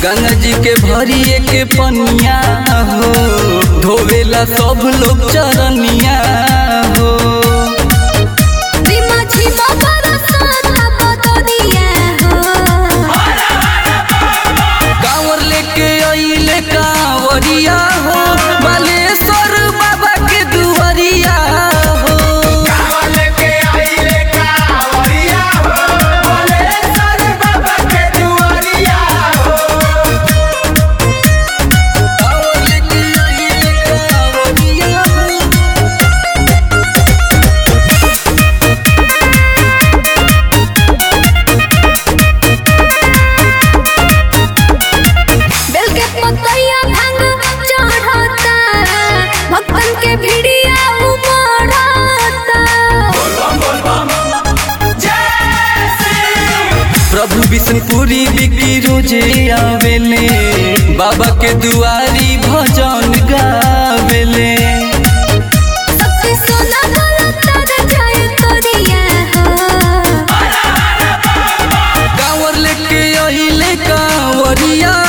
गंगा जी के भरिए के पनिया हो धोवेला सब लोग चरनिया हो रिमा झिमा बरसाता बदरिया हो कांवर लेके अइले कांवरिया हो बालेश्वर बाबा के दुआरिया हो कांवर लेके अइले कांवरिया हो बेल के पतैया भांग चढ़ता भक्तन के भिड़िया उमड़ता प्रभु विष्णुपुरी बिकी रोजे आवेले बाबा के दुआरी भजन गावेले सबसे सोना गलता रे जाए तोरिया हो कांवर लेके अइले कांवरिया